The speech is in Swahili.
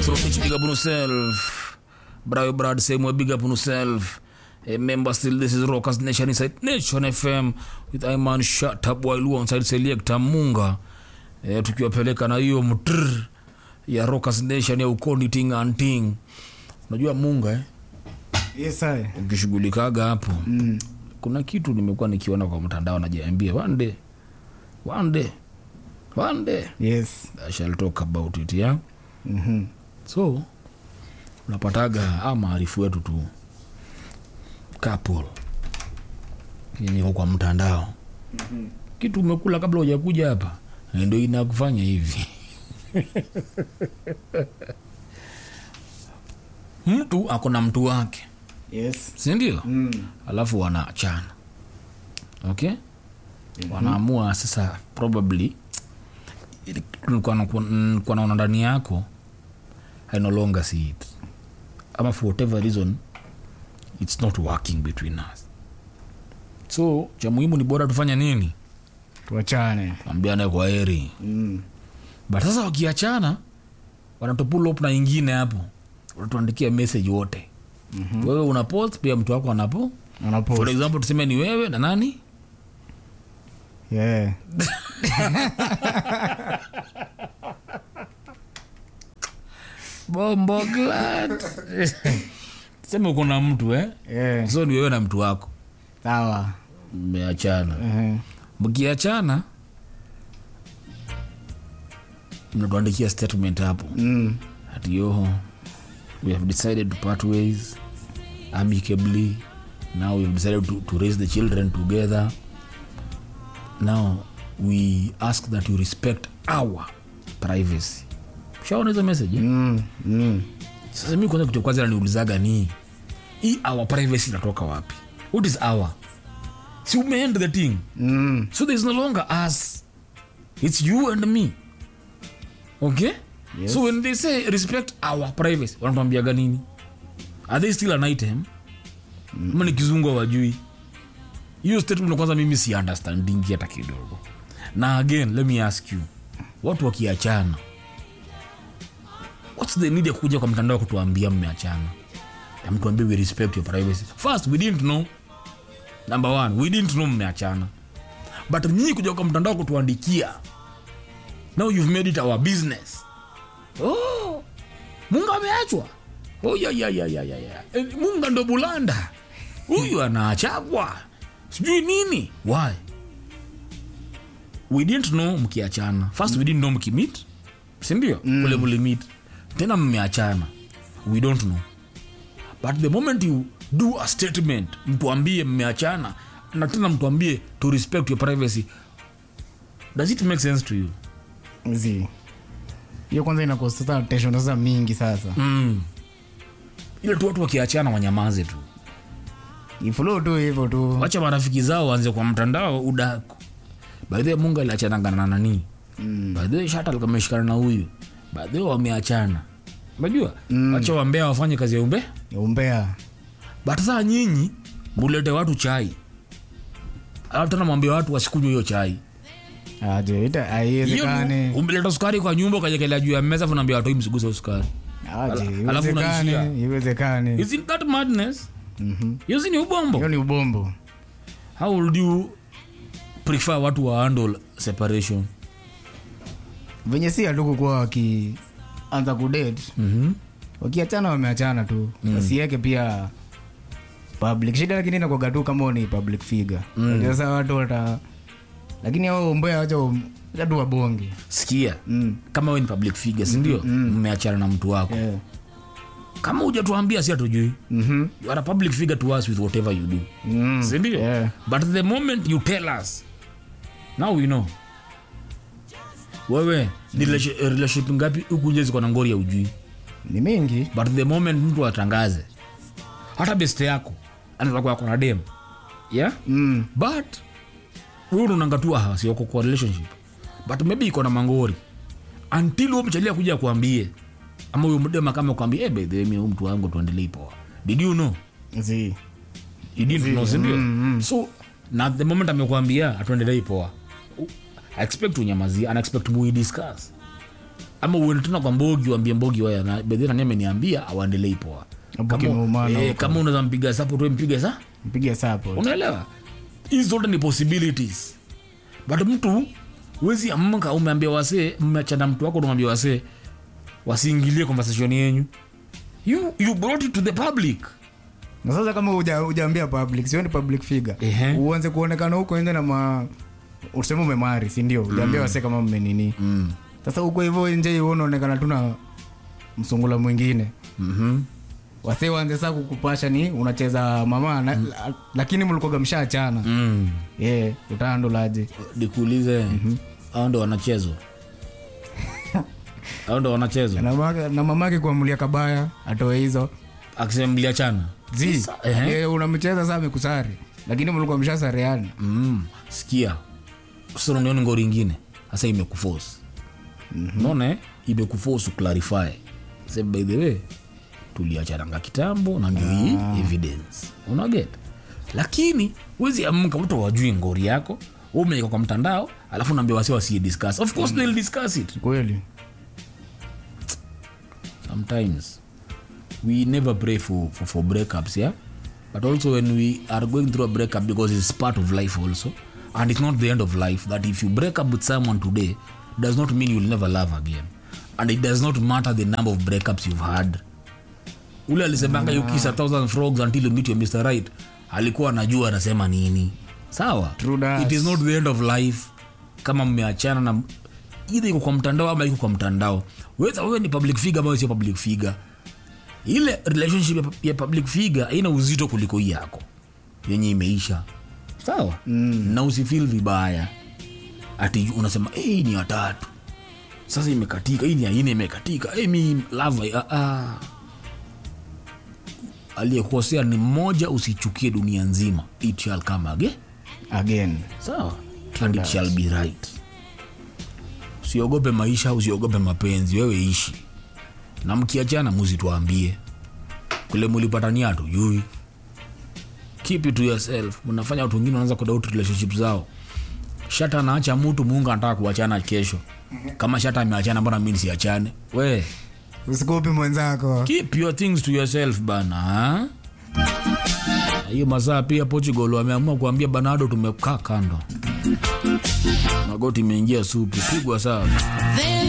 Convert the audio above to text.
Rotich, big up on yourself. Brayo Brad, same way, big up on yourself. Remember still this is Rockers Nation inside Nation FM with Iman Shut Up while on side Selector Munga. E, tukiwapeleka na hiyo mtr ya Rockers Nation ya ukoni ting and ting. Unajua Munga eh? Yes, I. Ukishughulikaga hapo Mm. kuna kitu nimekuwa nikiona kwa mtandao najiambia one day one day one day Yes. I shall talk about it yeah? Mhm. so unapataga a maarifu wetu tu couple yenye iko kwa mtandao kitu umekula kabla hujakuja hapa ndio inakufanya hivi mtu ako na mtu wake Yes. sindio Mm. alafu wanaachana okay wanaamua sasa probably ili- nilikuwa naku- nilikuwa naona ndani yako i no longer see it ama for whatever reason it's not working between us so cha muhimu ni bora tufanya nini Tuachane. ambiane kwa heri Mm. but sasa wakiachana wanatupull up na ingine hapo wanatuandikia message wote mm-hmm. wewe una post pia mtu wako anapo Anapost. for example tuseme ni wewe na nani Yeah. bombo glad tuseme uko na mtu eh? Yeah. so ni wewe na mtu wako Sawa. mmeachana Mhm. mkiachana mnatuandikia statement hapo Mm. ati yoho we have decided to part ways amicably now we have decided to, to raise the children together now we ask that you respect our privacy shaona hizo message eh? Mm. Mm. sasa mi kwanza kitu kwanza naniulizaga ni hii our privacy inatoka wapi what is our si umeend the thing Mm. so there is no longer us it's you and me okay Yes. so when they say respect our privacy wanatuambiaga nini are they still an item mm. ma ni kizungu wajui hiyo statement kwanza mimi si understandingi hata kidogo na again let me ask you watu wakiachana what's the need ya kuja kwa mtandao kutuambia mmeachana na mtuambie we respect your privacy first we didn't know number one we didn't know mmeachana but nyinyi kuja kwa mtandao kutuandikia now you've made it our business oh, munga ameachwa oh, ya, ya, ya, ya, ya, ya. Eh, munga ndo bulanda huyu anaachagwa sijui nini why we didn't know mkiachana first we didn't know mkimit sindio mm. ule mlimit tena mmeachana we don't know but the moment you do a statement mtuambie mmeachana na tena mtuambie to respect your privacy does it make sense to you Zi. hiyo kwanza inakosa sasa tension sasa mingi sasa mm. ile tu watu wakiachana wanyamaze tu iflo tu hivyo tu wacha marafiki zao waanze kwa mtandao udaku baadhi mungu aliachananga na nani Mm. baadhi shata alikuwa ameshikana na huyu baadhi wameachana unajua mm. wacha wambea wafanye kazi ya umbe umbea but saa nyinyi mulete watu chai alafu tena mwambia watu wasikunywa hiyo chai aje ita hiyo haiwezekani umeleta sukari kwa nyumba ukajekelea juu ya meza funaambia watu hii msiguze hiyo sukari aje alafu unaishia. iwezekani iwezekani isn't that madness Mhm. hiyo si ni ubombo hiyo ni ubombo how would you prefer watu wa handle separation venye si hatukukuwa wakianza kudate mm-hmm. wakiachana wameachana tu mm. wasiweke pia public shida lakini inakuwaga tu kama ni public figure mm. sasa watu wata lakini ao mbea wacha wacha tu wabonge sikia mm. kama we ni public figure sindio mmeachana na mtu wako yeah. kama hujatuambia si hatujui mm-hmm. you are a public figure to us with whatever you do mm. sindio yeah. but the moment you tell us now we know wewe ni relation- relationship ngapi huku nje ziko na ngori ya ujui ni mingi but the moment mtu atangaze hata best yako anaweza kuwa kona dem yeah mm. but wewe unaonanga tu ah sioko kwa relationship but maybe iko na mangori until huyo mchalia kuja kuambie ama huyo mdema kama kuambie eh by the way mimi huyu mtu wangu tuendelee poa did you know zi you didn't know sindio so na the moment amekuambia atuendelei poa I expect unyamazia ana expect muidiscuss ama uende tena kwa mbogi uambie mbogi waya na bedhi nani ameniambia awaendelei poa Hapo kama, kimeumana eh, huko. kama unaweza mpiga support wewe mpige sa mpige support unaelewa hizi zote ni possibilities but mtu wezi amka umeambia wasee mmeachana mtu wako unamwambia wasee wasiingilie conversation yenyu you, you brought it to the public na sasa kama uja- hujaambia public sio ni public figure Ehe. uanze kuonekana huko nje na ma useme umemari si ndio ujaambia wase kama mmenini mm. sasa huko hivyo nje hivyo unaonekana tu na msungula mwingine mm-hmm. wase waanze saa kukupasha ni unacheza mama na, la, lakini mlikoga mshaachana mm. yeah, utaandulaje nikuulize au ndo wanachezwa au ndo wanachezwa na, mama- na mamake kuamulia kabaya atoe hizo akisema mliachana zi Sasa, ehe. yeah, unamcheza saa amekusari lakini mlikuwa mshasareana mm. sikia sonioni ngori ingine sasa imekuforce unaona eh? imekuforce clarify say by the way tuliachananga kitambo na ndio hii evidence unaget lakini wezi amka mtu wajui ngori yako wewe umeweka kwa mtandao alafu naambia wasi wasi discuss of course they'll discuss it kweli sometimes we never pray for, for, for breakups yeah but also when we are going through a breakup because it's part of life also and it's not the end of life that if you break up with someone today does not mean you'll never love again and it does not matter the number of breakups you've had ule alisemanga you kiss a thousand frogs until you meet your mr right alikuwa anajua anasema nini sawa True that. it is not the end of life kama mmeachana na idha iko kwa mtandao ama iko kwa mtandao weza wewe ni public figure ama wewe sio public figure ile relationship ya, ya public figure haina uzito kuliko hii yako yenye imeisha sawa mm. na usifil vibaya ati unasema "Eh, hii ni watatu sasa imekatika hii ni aine imekatika hey, mi lava ah, ah. aliyekosea ni mmoja usichukie dunia nzima it shall come again again sawa and it shall be right usiogope maisha usiogope mapenzi wewe ishi na mkiachana muzituambie kule mulipatania hatujui keep it to yourself mnafanya watu wengine wanaanza kudoubt relationship zao shata anaacha mtu muunga anataka kuachana kesho kama shata ameachana mbona mi nisiachane we usikopi mwenzako keep your things to yourself bana ha? hiyo masaa pia portugal wameamua kuambia banado tumekaa kando magoti imeingia supu pigwa sawa Then